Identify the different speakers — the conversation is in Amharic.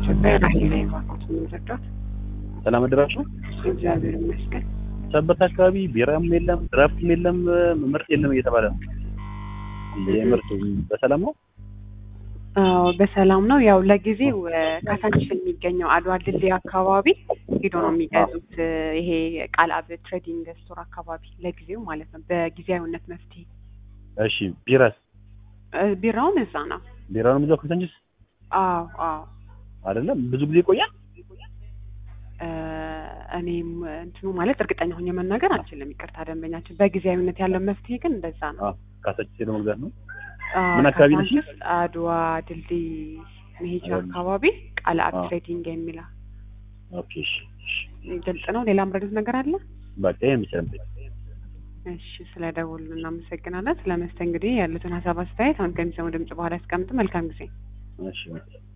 Speaker 1: ኢትዮጵያ ራሄል ላይ ባንኮት የምንረዳት
Speaker 2: ሰላም አደራችሁ።
Speaker 1: እግዚአብሔር ይመስገን።
Speaker 2: ሰበት አካባቢ ቢራም የለም ድራፍትም የለም ምርት የለም እየተባለ ነው። የምርት በሰላም ነው?
Speaker 1: አዎ በሰላም ነው። ያው ለጊዜው ካሳንቺስ የሚገኘው አድዋ ድልድይ አካባቢ ሄዶ ነው የሚገዙት። ይሄ ቃልአብ ትሬዲንግ ስቶር አካባቢ ለጊዜው ማለት ነው፣ በጊዜያዊነት መፍትሄ።
Speaker 2: እሺ ቢራስ?
Speaker 1: ቢራውን እዛ ነው።
Speaker 2: ቢራውን እዛው ካሳንቺስ
Speaker 1: አዎ አዎ።
Speaker 2: አይደለም ብዙ ጊዜ ይቆያል።
Speaker 1: እኔም እንትኑ ማለት እርግጠኛ ሆኜ መናገር አልችልም። ይቅርታ ደንበኛችን። በጊዜያዊነት ያለው መፍትሄ ግን እንደዛ ነው።
Speaker 2: ካሳንቺስ ሄዶ መግዛት ነው።
Speaker 1: አዎ፣
Speaker 2: ምን አካባቢ ነሽ?
Speaker 1: ካሳንቺስ አድዋ ድልድይ መሄጃ አካባቢ ቃልአብ
Speaker 2: አዎ።
Speaker 1: ትሬዲንግ የሚለው
Speaker 2: ኦኬ እሺ እሺ።
Speaker 1: ግልጽ ነው። ሌላ ምረዱት ነገር አለ?
Speaker 2: በቃ ይሄን ብቻ ነው።
Speaker 1: እሺ ስለ ደውሉ እናመሰግናለን። ስለ መስተንግዶ ያሉትን ሀሳብ አስተያየት አሁን ከሚሰሙ ድምጽ በኋላ ያስቀምጡ። መልካም ጊዜ።
Speaker 2: እሺ